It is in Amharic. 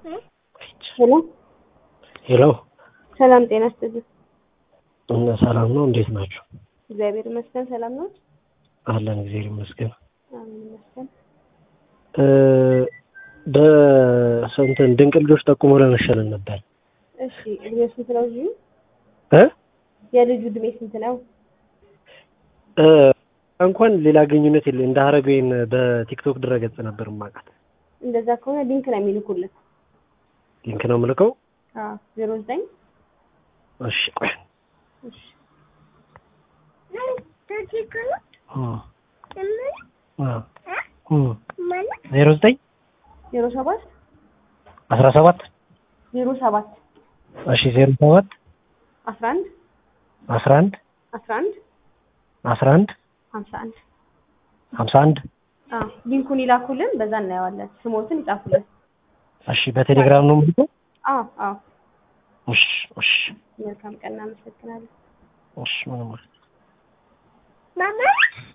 ሄሎ ሄሎ ሰላም ጤና ይስጥልኝ። እነ ሰላም ነው? እንዴት ናቸው? እግዚአብሔር ይመስገን ሰላም ነው። አለን እግዚአብሔር ይመስገን። አሜን ይመስገን። እ በስንትን ድንቅ ልጆች ጠቁሞ ለመሸለን ነበር እሺ እድሜው ስንት ነው? ልጁ እ የልጁ እድሜ ስንት ነው? እ እንኳን ሌላ ግንኙነት የለ እንደ ሀረገወይን በቲክቶክ ድረገጽ ነበር ማውቃት። እንደዛ ከሆነ ሊንክ ነው የሚልኩልን። ሊንክ ነው የምልከው። አዎ ዜሮ ዘጠኝ እሺ ቆይ እሺ ዜሮ ዘጠኝ ዜሮ ሰባት አስራ ሰባት ዜሮ ሰባት እሺ ዜሮ ሰባት አስራ አንድ አስራ አንድ አስራ አንድ አስራ አንድ ሀምሳ አንድ ሀምሳ አንድ አዎ ሊንኩን ይላኩልን፣ በዛ እናየዋለን። ስሞትን ይጻፉልን። እሺ በቴሌግራም ነው የምልከው። አዎ አዎ እሺ እሺ መልካም ቀን እናመሰግናለን። እሺ ምንም